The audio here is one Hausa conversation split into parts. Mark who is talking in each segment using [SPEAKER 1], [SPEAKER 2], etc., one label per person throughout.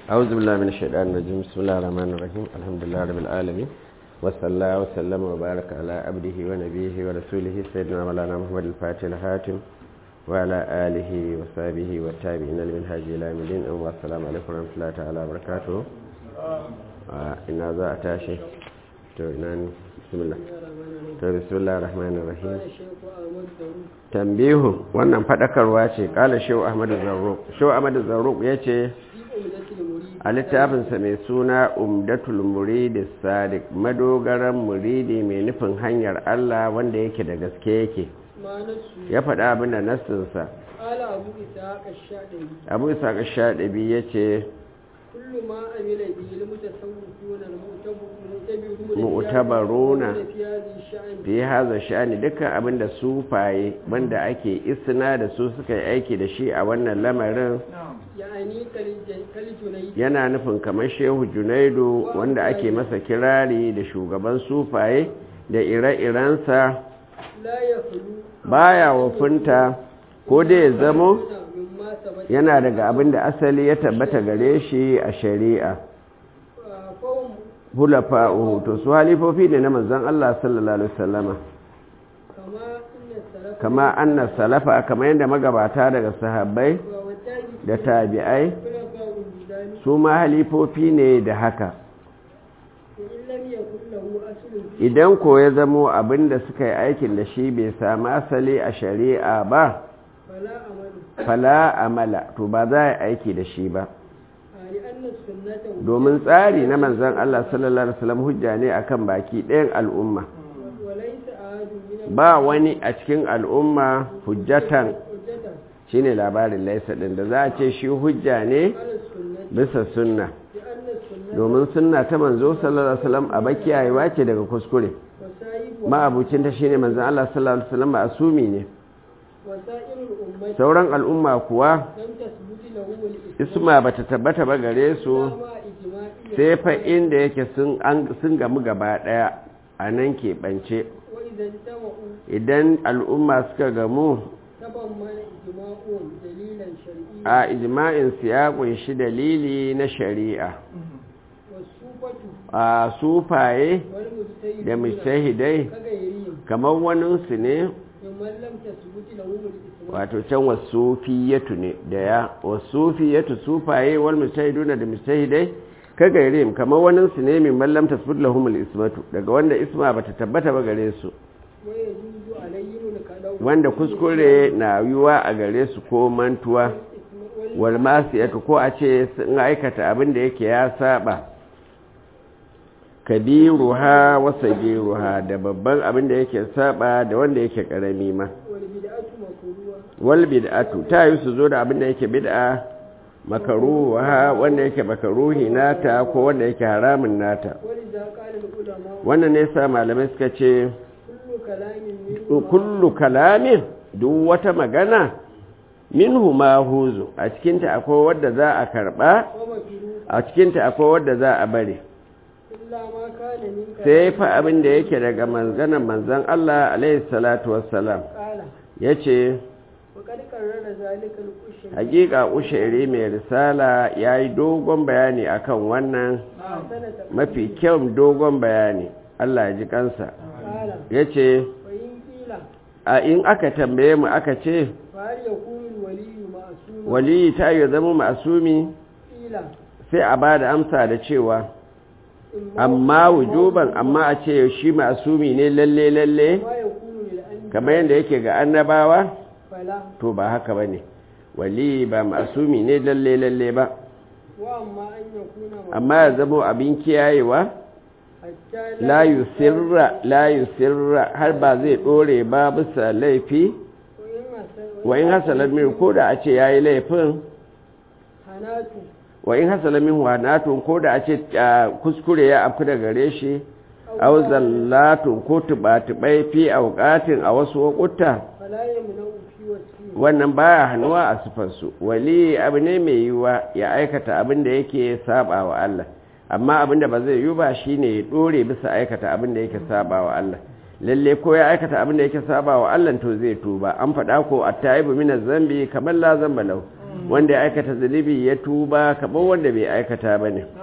[SPEAKER 1] أعوذ بالله من الشيطان الرجيم بسم الله الرحمن الرحيم الحمد لله رب العالمين وصلى الله وسلم وبارك على عبده ونبيه ورسوله سيدنا مولانا محمد الفاتح الحاتم وعلى آله وصحبه والتابعين لمنهاج إلى يوم الدين والسلام عليكم ورحمة الله تعالى وبركاته إن ذا أتاشي بسم الله بسم الله الرحمن الرحيم tambihu wannan fadakarwa ce kala shehu ahmadu zarruq shehu ahmadu zarruq ya ce a littafinsa mai suna umdatul muridi sadiq madogaran muridi mai nufin hanyar allah wanda yake da gaske yake ya faɗa abin da nassinsa abu isa ka shaɗabi ya ce mu'tabaruna fi haza sha'ani dukkan abin da sufaye wanda ake isna da su suka yi aiki da shi a wannan lamarin yana nufin kamar shehu junaidu wanda ake masa kirari da shugaban sufaye da ire-irensa baya wafunta ko da ya zamo yana daga abin da asali ya tabbata gare shi a shari'a hulafa'uhu to su halifofi ne na manzon Allah sallallahu alaihi wasallama kama anna salafa kamar yadda magabata daga sahabbai da tabi'ai su ma halifofi ne da haka idan ko ya zamo abinda suka yi aikin da shi bai sami asali a shari'a ba fala amala to ba za a aiki da shi ba domin tsari na manzan Allah sallallahu Alaihi wasallam hujja ne akan baki ɗayan al'umma ba wani a cikin al'umma hujjatan shi ne labarin laisa ɗin da za a ce shi hujja ne bisa sunna domin sunna ta manzo sallallahu Alaihi wasallam a bakiyayewa ce daga kuskure ma'abucinta shi ne manzan Allah sallallahu Alaihi wasallam a sumi ne sauran al'umma kuwa isma ba ta tabbata ba gare su sai fa inda yake sun gamu gaba daya a nan keɓance idan al'umma suka gamu a ijma'in su ya kunshi dalili na shari'a a sufaye da mustahidai kamar waninsu ne wato can wasufiyatu ne da ya wasufiyatu sufaye wal mustahiduna da mustahidai ka gairim kamar wannan su ne min mallam tasbut lahumul ismatu daga wanda isma bata tabbata ba gare su wanda kuskure na yiwa a gare su ko mantuwa wal masiyatu ko a ce sun aikata abin da yake ya saba kabiruha wa sagiruha da babban abin da yake saba da wanda yake karami ma wal bid'atu ta yi su zo da abin da yake bid'a makaruha wanda yake makaruhi nata ko wanda yake haramun nata wannan ne sa malamai suka ce kullu kalamin duk wata magana minhu ma huzu a cikinta akwai wadda za a karba a cikinta akwai wadda za a bari sai fa abin da yake daga manzanan manzan Allah alaihi salatu wassalam ya ce hakika ushairi mai risala ya yi dogon bayani akan wannan mafi kyau dogon bayani Allah ji kansa ya ce a in aka tambaye mu aka ce waliyi ta yi zama masumi sai a ba da amsa da cewa amma wujuban amma a ce shi masumi ne lalle lalle kamar yadda yake ga annabawa to ba haka ba ne wali ba masumi ne lalle lalle ba amma ya zama abin kiyayewa la yusirra la yusirra har ba zai dore ba bisa laifi wa in hasalar min ko da a ce yayi laifin wa in hasala min wanatun ko da a ce kuskure ya afku da gare shi aw zallatun ko tubatubai fi auqatin a wasu wakuta wannan baya hannuwa a sifarsu wali abu ne mai yiwuwa ya aikata abin da yake saba wa Allah amma abin da ba zai yiwu ba shine ya dore bisa aikata abin da yake saba wa Allah lalle ko ya aikata abin da yake saba wa Allah to zai tuba an faɗa ko at-taibu min zambi kamar la zamba lahu wanda ya aikata zunubi ya tuba kamar wanda bai aikata ba ne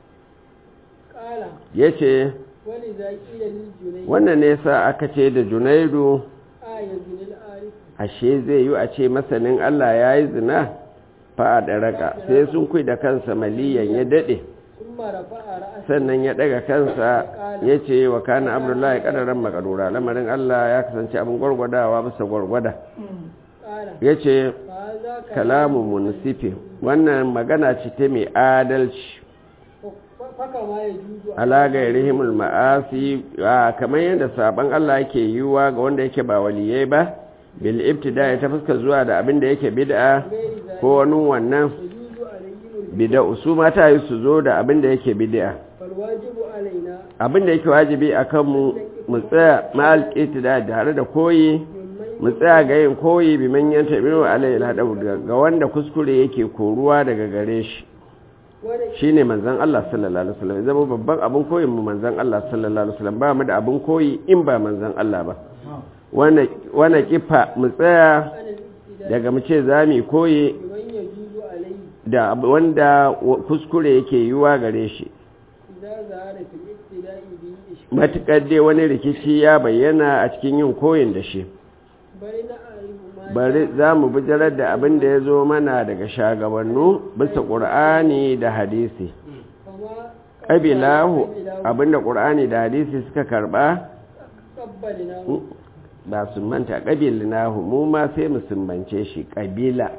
[SPEAKER 2] قال
[SPEAKER 1] ya
[SPEAKER 2] ولذا قيل للجنيد
[SPEAKER 1] wannan ne sa aka ce da junaidu
[SPEAKER 2] آية من الآية
[SPEAKER 1] ashe zai yi a ce masanin Allah ya yi zina fa'a da raka sai sun kui da kansa maliyan ya daɗe
[SPEAKER 2] ثم رفع رأسه
[SPEAKER 1] sannan ya ɗaga kansa ya ce wa kana abdullahi ƙadaran makarura lamarin Allah ya kasance abin gwargwadawa bisa gwargwada
[SPEAKER 2] قال
[SPEAKER 1] ya ce
[SPEAKER 2] فهذا
[SPEAKER 1] kalamu munsifi wannan magana ce ta mai adalci
[SPEAKER 2] فكما يجوز
[SPEAKER 1] ala gairihimul ma'asi a kamar yadda saban Allah yake yiwuwa ga wanda yake ba waliyai ba bil ibtida ta fuska zuwa da abin da yake bid'a
[SPEAKER 2] غير ذلك
[SPEAKER 1] ko wani wannan
[SPEAKER 2] يجوز عليهم
[SPEAKER 1] bid'a su mata yi su zo da abin da yake bid'a
[SPEAKER 2] فالواجب علينا
[SPEAKER 1] abin da yake wajibi akan mu mu tsaya ma'al ibtida tare da koyi
[SPEAKER 2] ممن
[SPEAKER 1] mu tsaya ga yin koyi bi manyan tabi'u alayhi hadabu ga wanda kuskure yake koruwa daga gare shi
[SPEAKER 2] ولك
[SPEAKER 1] shine manzon Allah sallallahu alaihi wasallam zama babban abin koyin mu manzon Allah sallallahu alaihi wasallam ba mu da abin koyi in ba manzon Allah ba wana wana kifa mu tsaya
[SPEAKER 2] عن الابتداء
[SPEAKER 1] daga mu ce zamu koyi
[SPEAKER 2] بمن يجوز عليه
[SPEAKER 1] da ab- wanda wa- kuskure yake yiwa gare shi
[SPEAKER 2] إذا ظهر في الابتداء به إشكال
[SPEAKER 1] matukar dai wani rikici ya bayyana a cikin yin koyin da shi
[SPEAKER 2] بل نعرف ما
[SPEAKER 1] bari za mu bijirar da abin da ya zo mana daga shagabannu bisa ƙur'ani da hadisi
[SPEAKER 2] فما
[SPEAKER 1] ƙabilahu abin da ƙur'ani da hadisi suka karɓa
[SPEAKER 2] قبلناه
[SPEAKER 1] ba su manta ƙabilnahu mu ma sai mu sumbance shi ƙabila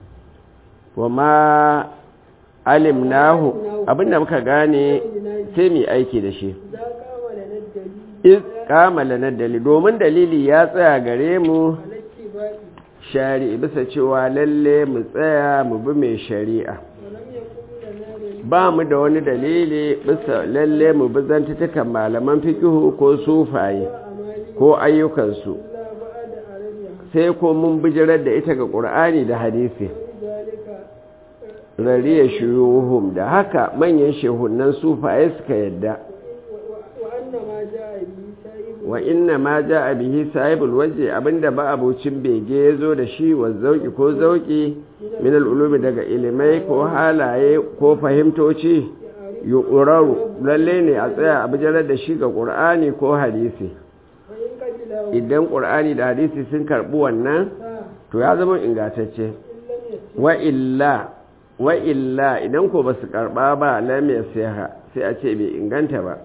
[SPEAKER 1] wa ma alimnahu abin da muka gane sai mu yi aiki da shi
[SPEAKER 2] إذا قام لنا الدليل
[SPEAKER 1] iz kamala na dalili domin dalili ya tsaya gare mu
[SPEAKER 2] على اتباعه
[SPEAKER 1] shari'i bisa cewa lalle mu tsaya mu bi mai shari'a
[SPEAKER 2] ولم يكن لنا دليل
[SPEAKER 1] ba mu da wani dalili bisa lalle mu bi zantutukan malaman fikihu ko sufaye
[SPEAKER 2] أمالي
[SPEAKER 1] ko ayyukansu
[SPEAKER 2] إلا بعد عربها
[SPEAKER 1] sai ko mun bijirar da ita ga ƙur'ani da hadisi
[SPEAKER 2] ولذلك
[SPEAKER 1] rariya shuyuhum da haka manyan shehunan sufaye suka yadda
[SPEAKER 2] وأن ما جاء به سائب
[SPEAKER 1] wa inna ma ja a bihi sahibul waje abinda ba abocin bege ya zo da shi wa zauki ko zauki min al'ulumi daga ilimai ko halaye ko fahimtoci yuqraru lalle ne a tsaya a bijirar da shi ga qur'ani ko hadisi
[SPEAKER 2] فإن قبله
[SPEAKER 1] idan qur'ani da hadisi sun karbi wannan
[SPEAKER 2] فإن
[SPEAKER 1] to ya zama ingantacce
[SPEAKER 2] لم يسر
[SPEAKER 1] wa illa wa illa idan ko basu karba ba lam yasiha sai a ce bai inganta ba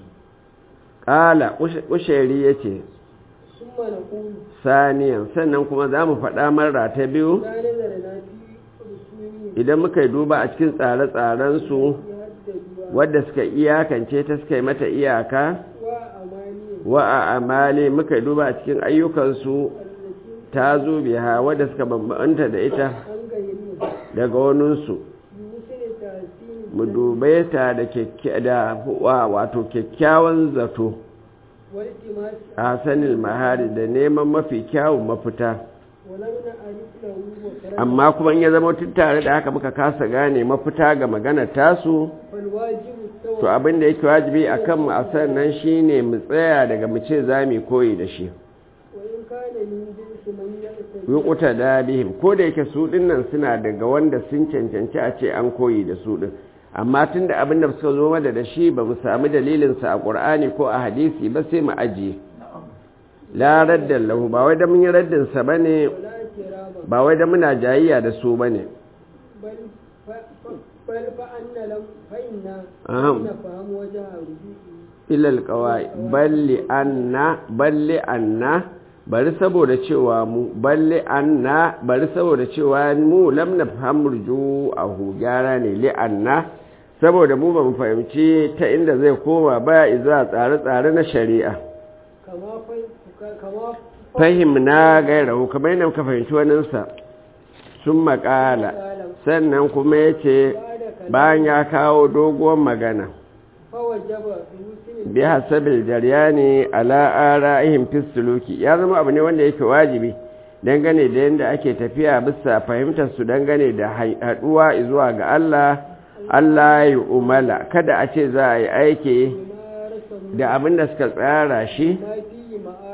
[SPEAKER 1] qala ushairi yace
[SPEAKER 2] ثم نقول
[SPEAKER 1] saniyan sannan kuma za mu faɗa marra ta biyu
[SPEAKER 2] لا نزلنا في رسوله
[SPEAKER 1] idan muka yi duba a cikin tsare-tsarensu
[SPEAKER 2] يهددوا
[SPEAKER 1] wadda suka iyakance ta suka yi mata iyaka
[SPEAKER 2] وأماني
[SPEAKER 1] wa a amali muka yi duba a cikin ayyukansu
[SPEAKER 2] التي
[SPEAKER 1] ta zo biya wadda suka bambanta da ita
[SPEAKER 2] عن غيرها
[SPEAKER 1] daga waninsu
[SPEAKER 2] بمثل تحسين
[SPEAKER 1] mu dube ta da kyakkya- da wa- wato kyakkyawan zato
[SPEAKER 2] والتماس
[SPEAKER 1] a sanin mahari da neman mafi kyawun mafita
[SPEAKER 2] ولم نعرف له وكرم
[SPEAKER 1] amma kuma in ya zama tun tare da haka muka kasa gane mafita ga maganar tasu
[SPEAKER 2] فالواجب
[SPEAKER 1] to
[SPEAKER 2] التوبة
[SPEAKER 1] abin da yake wajibi a kanmu a sannan shi ne mu tsaya daga mu ce za mu koyi da shi
[SPEAKER 2] وإن كان من جنس من يأتي
[SPEAKER 1] yukuta da bihim ko da yake su dinnan suna daga wanda sun cancanci a ce an koyi da su din amma tun da abin da suka zo mana da shi ba mu sami dalilinsa a ƙur'ani ko a hadisi ba sai mu ajiye la raddan lahu ba wai da mun yi raddinsa ba ne
[SPEAKER 2] ولا اعتراضا
[SPEAKER 1] ba wai da muna jayayya da su ba ne
[SPEAKER 2] بل ف... ف... بل فأن لم فإن
[SPEAKER 1] أهم.
[SPEAKER 2] فإن فهم وجه رجوعه
[SPEAKER 1] ilal kawai balli anna balli anna bari saboda cewa mu balli anna bari saboda cewa mu lam nafham ruju'ahu gyara ne li anna saboda mu ba mu fahimci ta inda zai koma ba iza tsare-tsare na shari'a
[SPEAKER 2] كما ف... كما
[SPEAKER 1] fahimna gairahu kamar yadda muka fahimci waninsa sun makala sannan kuma ya ce
[SPEAKER 2] بعد كلام
[SPEAKER 1] bayan ya kawo doguwar magana
[SPEAKER 2] فوجب بمسلم
[SPEAKER 1] bi hasabil jaryani ala ara'ihim fi suluki ya zama abu ne wanda yake wajibi dangane da yanda ake tafiya bisa fahimtar su dangane da haduwa zuwa ga Allah Allah ya umala kada a ce za a yi aiki
[SPEAKER 2] ما رسم
[SPEAKER 1] da abin da suka tsara shi
[SPEAKER 2] ما فيه معارف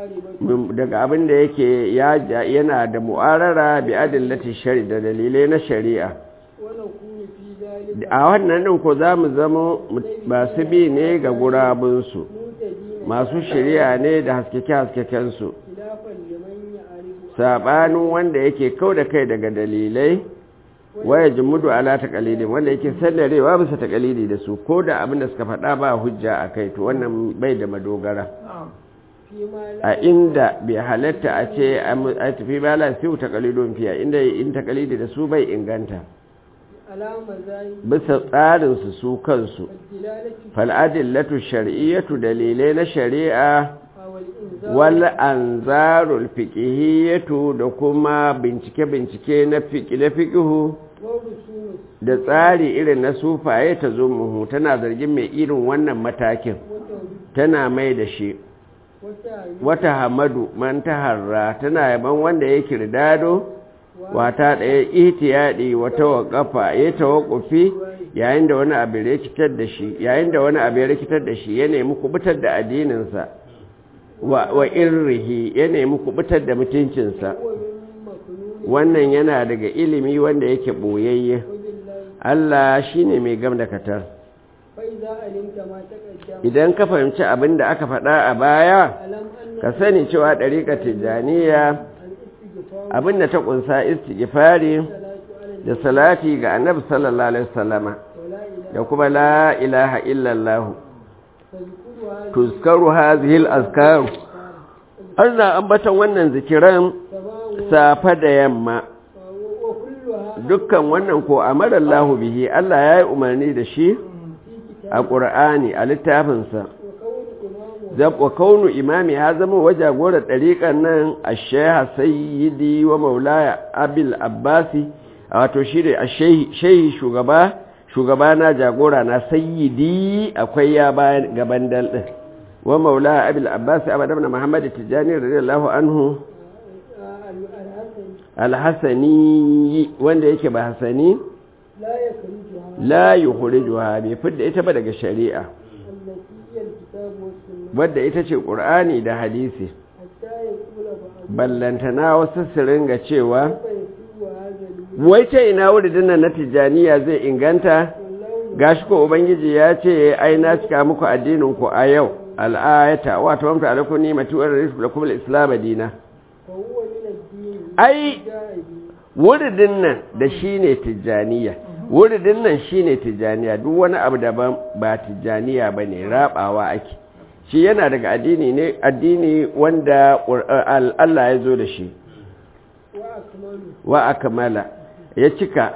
[SPEAKER 1] daga abin da yake yana da mu'arara bi adillati shari da dalilai na shari'a
[SPEAKER 2] ونكون في ذلك
[SPEAKER 1] a wannan din ko za mu zama masu bi ne ga gurabunsu
[SPEAKER 2] مهتدين
[SPEAKER 1] masu shari'a ne da haskeke-haskekensu
[SPEAKER 2] خلافا لمن يعرف
[SPEAKER 1] saɓanin wanda yake kau da kai daga dalilai waya jimudu ala takalidi wanda yake sallarewa bisa takalidi da su ko da abin da suka faɗa ba hujja a kai to wannan bai da madogara
[SPEAKER 2] فيما لا
[SPEAKER 1] a inda bai halatta a ce a tafi ba la fiye takalidon fiya inda in takalidi da su bai inganta
[SPEAKER 2] على مزايا
[SPEAKER 1] bisa tsarinsu su kansu
[SPEAKER 2] الدلالة
[SPEAKER 1] fal'adillatu shar'iyyatu dalilai na shari'a
[SPEAKER 2] أو الإنذار
[SPEAKER 1] wal anzarul fiqhiyyatu da kuma bincike-bincike na fiqh na fiqhu
[SPEAKER 2] والرسوم
[SPEAKER 1] da tsari irin na sufaye ta zo muhu tana zargin mai irin wannan matakin
[SPEAKER 2] وتوحيد
[SPEAKER 1] tana mai da shi
[SPEAKER 2] وتعريف
[SPEAKER 1] wata hamadu man taharra tana yaban wanda ya kirdado wata ɗaya ihtiyadi wata waƙafa ya tawakkufi yayin da wani abu ya rikitar da shi yayin da wani abu ya rikitar da shi ya nemi kubutar da addininsa wa, wa irrihi ya nemi kubutar da mutuncinsa
[SPEAKER 2] هو من مكنون
[SPEAKER 1] wannan yana daga ilimi wanda yake ɓoyayye
[SPEAKER 2] وبالله
[SPEAKER 1] Allah shine mai gam da katar
[SPEAKER 2] فإذا علمت ما تقدم
[SPEAKER 1] idan ka fahimci abin da aka faɗa a baya
[SPEAKER 2] ألم أن
[SPEAKER 1] ka sani cewa ɗariƙar tijjaniya
[SPEAKER 2] الاستغفار
[SPEAKER 1] abin da ta ƙunsa istighfari
[SPEAKER 2] والصلاة على
[SPEAKER 1] da salati ga annabi sallallahu alaihi wasallama
[SPEAKER 2] ولا إله
[SPEAKER 1] da kuma la ilaha illallah
[SPEAKER 2] فاذكرها
[SPEAKER 1] tuzkaru hadhihi al-azkar ana ambatan wannan zikiran
[SPEAKER 2] سواء
[SPEAKER 1] safa da yamma
[SPEAKER 2] وكلها
[SPEAKER 1] dukkan wannan ko amara Allah bihi Allah ya yi umarni da shi
[SPEAKER 2] في كتاب
[SPEAKER 1] a Qur'ani a littafinsa
[SPEAKER 2] وكون إمامه
[SPEAKER 1] zab wa kaunu imami ya zama wajagorar ɗariƙar nan a sheha sayyidi wa maulaya abil abbasi a wato shi da shehi shugaba shugaba na jagora na sayyidi akwai ya bayan gaban dal ɗin wa maulaya abil abbasi abada na muhammad tijjani radiyallahu anhu
[SPEAKER 2] الحسن
[SPEAKER 1] alhassani wanda yake ba hasani
[SPEAKER 2] لا يخرجها
[SPEAKER 1] la yukhrijuha bai fidda ita ba daga shari'a
[SPEAKER 2] التي هي الكتاب والسنة
[SPEAKER 1] wadda ita ce qur'ani da hadisi
[SPEAKER 2] حتى يقول بعض
[SPEAKER 1] ballantana wasu su ringa cewa
[SPEAKER 2] فيسوء هذا الوجه
[SPEAKER 1] wai ce ina wuridin nan na tijjaniya zai inganta
[SPEAKER 2] والله
[SPEAKER 1] gashi ko ubangiji ya ce ai na cika muku addinin ku a yau al'ayata wato mamta alaikum ni matu wa rizqu lakum al-islam dina
[SPEAKER 2] فهو من الدين
[SPEAKER 1] ai
[SPEAKER 2] جاء به
[SPEAKER 1] wuridin nan da shine tijjaniya wuridin nan shine tijjaniya duk wani abu daban ba tijjaniya bane rabawa ake shi yana daga addini ne addini wanda Qur'an- Allah ya zo da shi
[SPEAKER 2] وأكمله
[SPEAKER 1] wa akmala ya cika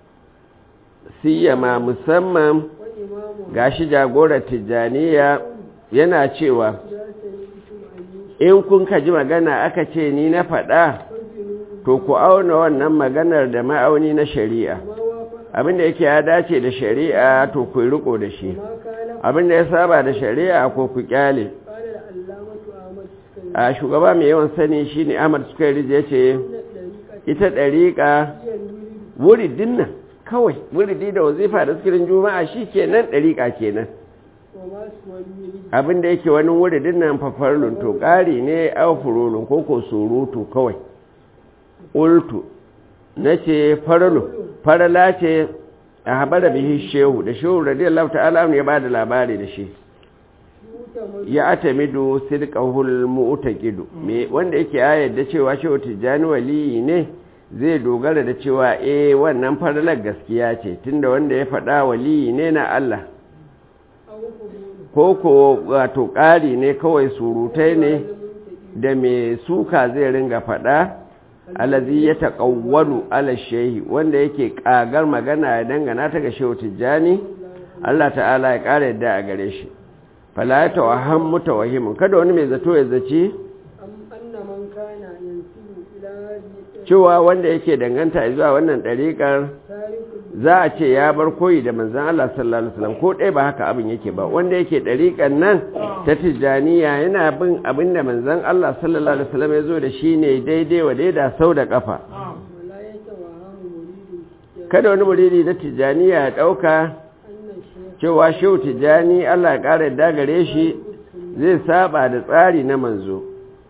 [SPEAKER 1] siyama musamman
[SPEAKER 2] وإمامه
[SPEAKER 1] gashi jagorar tijjaniya yana cewa
[SPEAKER 2] لا سيئتم أن
[SPEAKER 1] in kun ka ji magana aka ce ni na faɗa
[SPEAKER 2] يفجروا
[SPEAKER 1] to ku auna wannan maganar da ma'auni na shari'a
[SPEAKER 2] ما وافق
[SPEAKER 1] abinda yake ya dace da shari'a to ku riko da shi
[SPEAKER 2] ما كان
[SPEAKER 1] abinda ya saba da shari'a ko ku kyale
[SPEAKER 2] قال العلامة أحمد السكري
[SPEAKER 1] a shugaba mai yawan sani shine Ahmad Sukairi ya ce
[SPEAKER 2] إن الطريقة
[SPEAKER 1] ita ɗariƙa
[SPEAKER 2] هي الولد
[SPEAKER 1] wuridin nan kawai wuridi da wazifa da zikirin juma'a shi kenan ɗariƙa kenan
[SPEAKER 2] وما سوى الولد
[SPEAKER 1] abin da yake wani wuridin nan fafarlun to ƙari ne a furulun ko ko surutu kawai ultu na ce faralu farala ce a haɓar bihi shehu da shehu radiyallahu ta'ala ya ba da labari da shi
[SPEAKER 2] يؤتمر
[SPEAKER 1] ya atamidu sidqahul mu'taqidu me wanda yake ya yarda cewa shehu tijjani waliyi ne zai dogara da cewa eh wannan faralar gaskiya ce tunda wanda ya faɗa waliyi ne na Allah
[SPEAKER 2] أو قبول
[SPEAKER 1] ko ko wato ƙari ne kawai surutai ne da mai suka zai ringa faɗa alazi ya taƙawwalu ala shehi wanda yake ƙagar magana ya dangana ta ga shehu tijjani Allah ta'ala ya ƙara yadda a gare shi fala ya tawahan mutawahimin kada wani mai zato ya zaci
[SPEAKER 2] أم أن من كان ينسب إلى هذه
[SPEAKER 1] cewa wanda yake danganta zuwa wannan ɗariƙar
[SPEAKER 2] تارك
[SPEAKER 1] za a ce ya bar koyi da manzan Allah sallallahu alaihi wasallam ko ɗaya ba haka abin yake ba wanda yake ɗariƙan nan ta tijjaniya yana bin abin da manzan Allah sallallahu alaihi wasallam ya zo da shi ne daidai wa daida sau da ƙafa
[SPEAKER 2] ولا يتوهم مريد
[SPEAKER 1] kada wani muridi na tijjaniya ya ɗauka
[SPEAKER 2] أن الشيخ
[SPEAKER 1] cewa shehu tijjani Allah ya ƙara yadda gare shi zai saba da tsari na manzo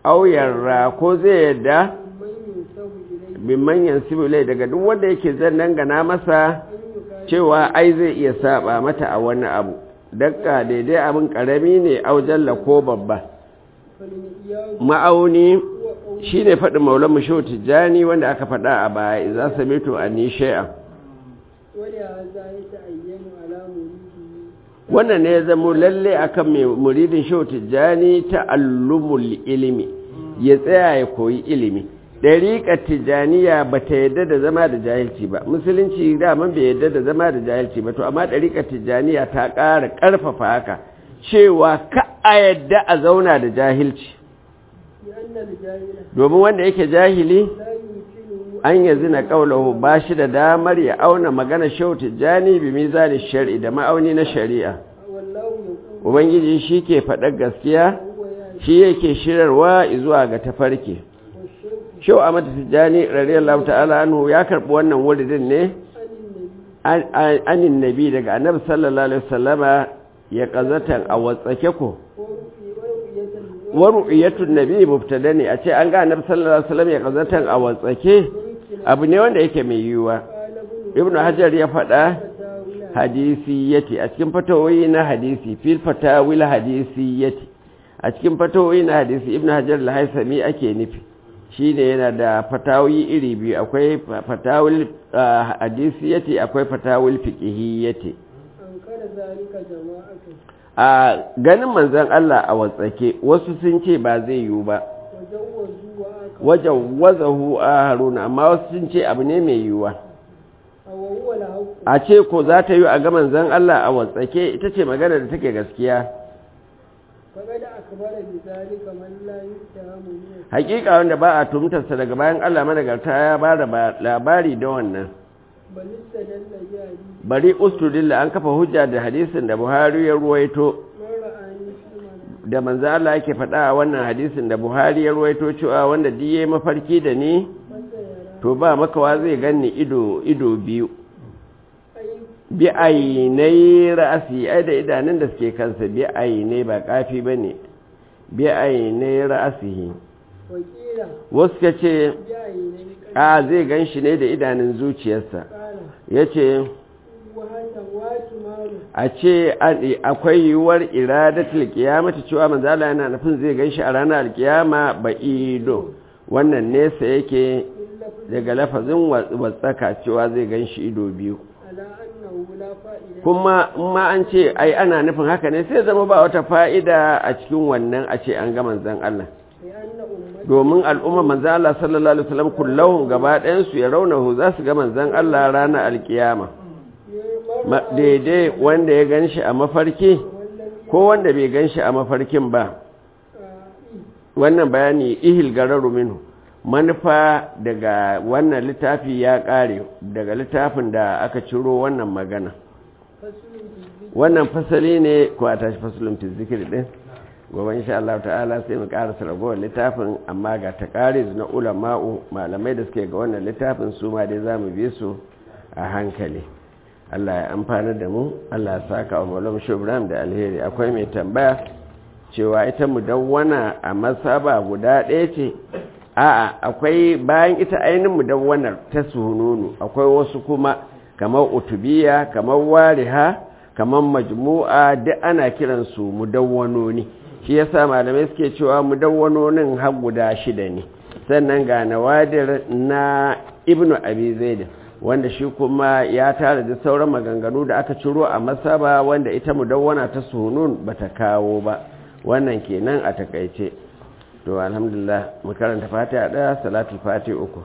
[SPEAKER 1] auyarra ko zai yadda
[SPEAKER 2] من ينسب إليه
[SPEAKER 1] bin manyan sibilai daga duk wanda yake zan dangana masa
[SPEAKER 2] أن يقال
[SPEAKER 1] cewa ai zai iya saba mata a wani abu dakka daidai abin karami ne aujalla ko babba
[SPEAKER 2] فالمئياد
[SPEAKER 1] ma'auni
[SPEAKER 2] هو قول
[SPEAKER 1] shi ne faɗin maulan musho tijjani wanda aka faɗa a baya za su mito a ni shay'an
[SPEAKER 2] ولهذا يتعين على مريده
[SPEAKER 1] wannan ne ya zamo lalle akan mai muridin shehu tijjani ta'allumul ilimi ya tsaya ya koyi ilimi ɗariƙar tijjaniya ba ta yadda da zama da jahilci ba musulunci daman bai yadda da zama da jahilci ba to amma ɗariƙar tijjaniya ta ƙara ƙarfafa haka cewa ka a yadda a zauna da jahilci
[SPEAKER 2] لأن الجاهل
[SPEAKER 1] domin wanda yake jahili
[SPEAKER 2] لا يمكنه
[SPEAKER 1] an ya zina ƙaunahu ba shi da damar ya auna magana shehu tijjani bi mizani shari'i da ma'auni na shari'a
[SPEAKER 2] والله يقول
[SPEAKER 1] ubangiji shi ke faɗar gaskiya
[SPEAKER 2] هو يعني
[SPEAKER 1] shi yake shirarwa zuwa ga tafarki
[SPEAKER 2] والشرك
[SPEAKER 1] shau a mata tijjani radiyallahu ta'ala anhu ya karɓi wannan wuridin ne
[SPEAKER 2] عن النبي
[SPEAKER 1] an- an- anin nabi daga annabi sallallahu alaihi wasallama ya kazatan a watsake ko
[SPEAKER 2] ورؤية ورؤية
[SPEAKER 1] wa ru'yatun nabi mubtada ne a ce an ga annabi sallallahu alaihi wasallam ya kazatan a watsake
[SPEAKER 2] ممكن
[SPEAKER 1] abu ne wanda yake mai yiwuwa
[SPEAKER 2] قال ابن
[SPEAKER 1] ibnu hajar ya faɗa
[SPEAKER 2] فتاوى
[SPEAKER 1] hadisiyyati a cikin fatawoyi na hadisi fil fatawil hadisiyyati a cikin fatawoyi na hadisi ibnu hajar al-haisami ake nufi shine yana da fatawoyi iri biyu akwai fatawil ah, hadisiyyati akwai fatawil fiqhiyyati
[SPEAKER 2] أنكر ذلك جماعة
[SPEAKER 1] a ganin manzon Allah a watsake wasu sun ce ba zai yiwu ba
[SPEAKER 2] وجوزوا وآكل
[SPEAKER 1] wajen wazahu a haruna amma wasu sun ce abu ne mai yiwuwa
[SPEAKER 2] وهو الحق
[SPEAKER 1] a ce ko za ta yi a ga manzon Allah a watsake ita ce magana da take gaskiya
[SPEAKER 2] فقد أخبر بذلك من لا يتهم منه
[SPEAKER 1] hakika wanda ba a tumtarsa daga bayan Allah managarta ya ba da ba- labari da wannan
[SPEAKER 2] بل استدل بحديث
[SPEAKER 1] bari ustudilla an kafa hujja da hadisin da Buhari ya ruwaito
[SPEAKER 2] من رآني في المنام
[SPEAKER 1] da manzo Allah yake faɗa a wannan hadisin da Buhari ya ruwaito cewa wanda diye mafarki da ni
[SPEAKER 2] فسيرى
[SPEAKER 1] to ba makawa zai ganni ido ido biyu
[SPEAKER 2] أي
[SPEAKER 1] bi ainai ra'asi ai da idanun da suke kansa bi ainai ba kafi bane bi ainai ra'asihi
[SPEAKER 2] وقيل
[SPEAKER 1] wasu ka ce
[SPEAKER 2] بعيني
[SPEAKER 1] a zai gan shi ne da idanun zuciyarsa
[SPEAKER 2] قال
[SPEAKER 1] ya ce
[SPEAKER 2] وهذا واتمار
[SPEAKER 1] a ce an- akwai yiwuwar iradatul kiyamata cewa manzala yana nufin zai gan shi a ranar alkiyama ba ido wannan nesa yake
[SPEAKER 2] إلا
[SPEAKER 1] daga lafazin wa- watsaka cewa zai gan shi ido biyu
[SPEAKER 2] على أنه لا فائدة
[SPEAKER 1] kuma in ma an ce ai ana nufin haka ne sai zama ba wata fa'ida a cikin wannan a ce an ga manzan Allah
[SPEAKER 2] لأن أمتي
[SPEAKER 1] domin al'umma manzan Allah sallallahu alaihi wasallam kullahum gaba ɗayansu ya raunahu za su ga manzan Allah ranar alkiyama Ma- daidai wanda ya gan shi a mafarki
[SPEAKER 2] والذي
[SPEAKER 1] ko wanda bai gan shi a mafarkin ba
[SPEAKER 2] آه،
[SPEAKER 1] wannan bayani ihil gararu minhu manufa daga wannan littafi ya ƙare daga littafin da aka ciro wannan magana
[SPEAKER 2] فصل في الذكر
[SPEAKER 1] wannan fasali ne ko a tashi fasalin fi zikiri din gobe insha Allah ta'ala sai mu karasa ragowar littafin amma ga takariz na ulama'u malamai da suke ga wannan littafin su ma dai zamu bi su a hankali Allah ya amfana da mu Allah ya saka wa Maulana Shubram da alheri akwai mai tambaya cewa ita mudawwana a masaba guda ɗaya ce a'a akwai bayan ita ainihin mudawwanar ta sununu akwai wasu kuma kamar utubiya kamar wariha kamar majmu'a duk ana kiransu mudawwanoni shi yasa malamai suke cewa mudawwanonin har guda shida ne sannan ga nawadir na ibnu abi zaid wanda shi kuma ya tara da sauran maganganu da aka ciro a masaba wanda ita mudawwana ta sunun bata kawo ba wannan kenan a takaice to alhamdulillah mu karanta fatiha daya salatul fatiha uku